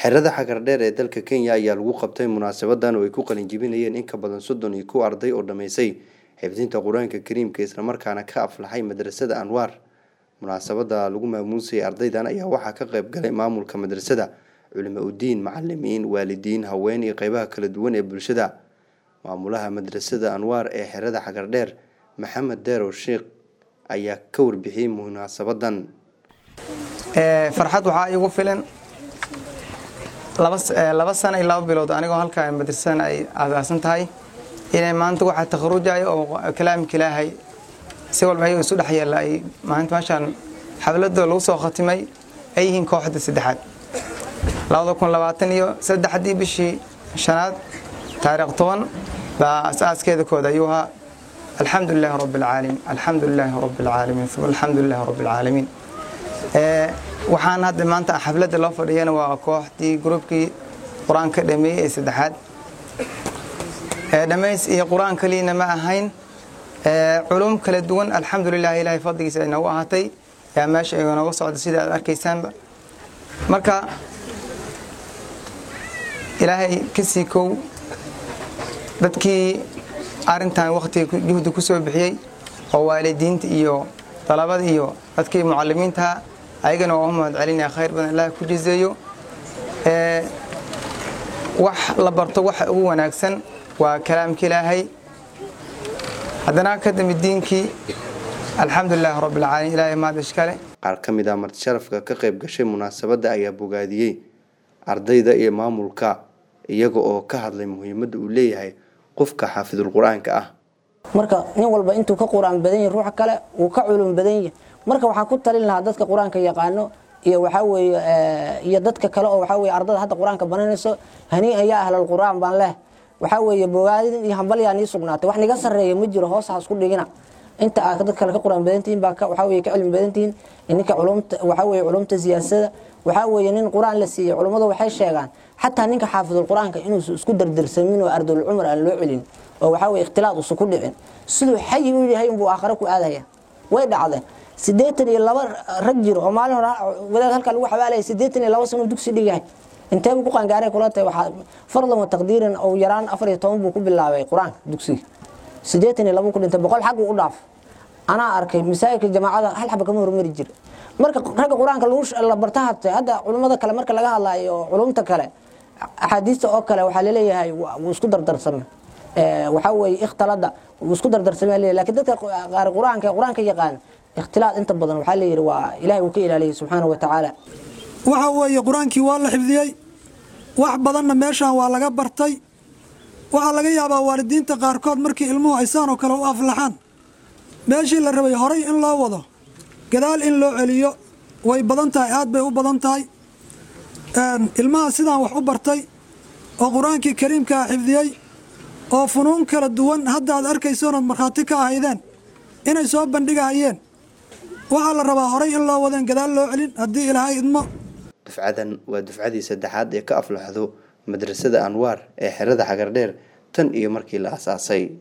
xerada xagardheer ee dalka kenya ayaa lagu qabtay munaasabadan oo ay ku qalinjibinayeen in ka badan soddon iyo kow arday oo dhammaysay xifdinta qur-aanka kariimka islamarkaana ka aflaxay madrasada anwaar munaasabada lagu maamuusayay ardaydan ayaa waxaa ka qayb galay maamulka madrasada culimo udiin macalimiin waalidiin haween iyo qeybaha kala duwan ee bulshada maamulaha madrasada anwaar ee xerada xagardheer maxamed deerow sheikh ayaa ka warbixiyey munaasabadan farxad waxaa iigu filan laba sano iyo laba bilood anigoo halkaa madrasadan ay aasaasan tahay inay maanta waxaa takharujayo oo kalaamka ilaahay si walba ayaga isu dhex yeella ay maanta meeshaan xafladooda lagu soo khatimay ay yihiin kooxda saddexaad labada kun labaatan iyo saddexdii bishii shanaad taariikh toban baa as-aaskeeda kooda ayuu ahaa alxamdu lilaahi rabbi alcaalamiin alxamdu lilaahi rabbi alcaalamiin uma alxamdu lilaahi rabbi alcaalamiin waxaan hadda maanta xafladda loo fadhiyana waa kooxdii gruubkii qur-aanka dhameeyey ee saddexaad dhammays iyo qur-aan kaliyana ma ahayn culum kala duwan alxamdulilah ilaahay fadligiisa ay noogu ahaatay yaa meesha ay nooga socda sida aad arkaysaanba marka ilaahay ka sii kow dadkii arintan wakhtiga juhdi ku soo bixiyey oo waalidiinta iyo dalabada iyo dadkii mucalimiintaha ayagana waa u mahad celinaya khayr badan ilaah ku jizeeyo wax la barto waxa ugu wanaagsan waa kalaamka ilaahay haddana ka dambe diinkii alxamdulilaahi rabbilcaalamiin ilahay mahad ishkale qaar ka mid ah marti sharafka ka qayb gashay munaasabadda ayaa bogaadiyey ardayda iyo maamulka iyaga oo ka hadlay muhiimadda uu leeyahay qofka xaafidul qur-aanka ah marka nin walba intuu ka qur-aan badan yahy ruuxa kale wuu ka culum badan yahy marka waxaa ku talin lahaa dadka qur-aanka yaqaano iyo waxaa weeye iyo dadka kale oo waxaa weye ardada hadda qur-aanka bananayso hanii'a yaa ahlal qur-aan baan leh waxaa weeye bogaadin iyo hambalyaa nii sugnaatay wax niga sarreeya ma jiro hoos ha isku dhigina inta aad dad kale ka qur-aan badantihiin baa waxaa weye ka cilmi badantihiin ninka culumta waxaa weye culumta siyaasada waxaa weeye nin qur-aan la siiyey culummadu waxay sheegaan xataa ninka xaafidul qur-aanka inuusan isku dardarsamin oo ardul cumar aan loo celin oo waxaa weye ikhtilaad usan ku dhicin siduu xayi u yahay unbuu aakhare ku aadaya way dhacdeen siddeetan iyo laba rag jiro oo maalin hore wadaad halkaa lagu xabaalaya siddeetan iyo laba sano dugsi dhigahay inteebuu ku qaangaaray kula tahay waxaa fardan wa taqdiiran oo yaraan afar iyo toban buu ku bilaabay qur-aanka dugsiga siddeetan iyo laba ku dhintay boqol xag uu u dhaaf anaa arkay masaajidka jamaacada hal xaba kama hormari jira marka ragga qur-aanka la barta hatay hadda culummada kale marka laga hadlaayo culumta kale axaadiista oo kale waxaa laleeyahay wuu isku dardarsame waxaa weeye ikhtilada wuu isku dardarsame leeyahay lakin dadka qaar qur-aanka qur-aanka yaqaan ikhtilaad inta badan waxaa leeyihi waa ilahay uu ka ilaaliyay subxaanahu wa tacaala waxa weeye qur-aankii waa la xifdiyey wax badanna meeshaan waa laga bartay waxaa laga yaabaa waalidiinta qaarkood markii ilmuhu aysaan oo kale u aflaxaan meeshii la rabay horay in loo wado gadaal in loo celiyo way badan tahay aad bay u badan tahay ilmaha sidaan wax u bartay oo qur-aankii kariimkaa xifdiyey oo funuun kala duwan hadda aad arkaysoon ood markhaati ka ahaydeen inay soo bandhigahayeen waxaa la rabaa horay in loo wadeen gadaal loo celin haddii ilaahay idmo dufcadan waa dufcadii saddexaad ee ka aflaxdo madrasada anwaar ee xerada xagardheer tan iyo markii la asaasay